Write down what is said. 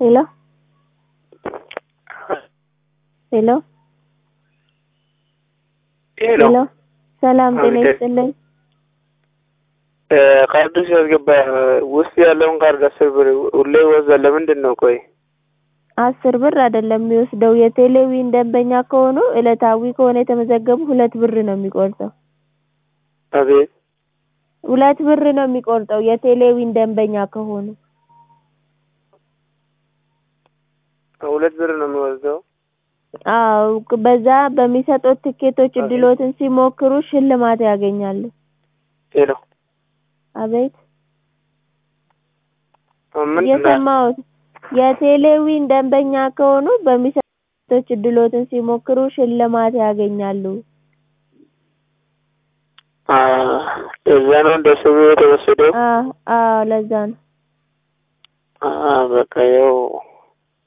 ሄሎ ሄሎ ሄሎ ሄሎ ሰላም ጤና አቤት። ይስጥልኝ። ካርዱ ሲያስገባ ውስጥ ያለውን ካርድ አስር ብር ሁሌ ይወዛል። ለምንድን ነው? ቆይ አስር ብር አይደለም የሚወስደው የቴሌዊን ደንበኛ ከሆኑ ዕለታዊ ከሆነ የተመዘገቡ ሁለት ብር ነው የሚቆርጠው። አቤት ሁለት ብር ነው የሚቆርጠው የቴሌዊን ደንበኛ ከሆኑ። ሁለት ብር ነው የሚወስደው። አዎ በዛ በሚሰጡት ትኬቶች እድሎትን ሲሞክሩ ሽልማት ያገኛሉ። ሄሎ አቤት ምንድን ነው? የሰማሁት የቴሌዊን ደንበኛ ከሆኑ በሚሰጡት እድሎትን ሲሞክሩ ሽልማት ያገኛሉ። አ እዛ ነው እንደሱ የተወሰደው። አዎ አዎ ለዛ ነው። አ በቃ ያው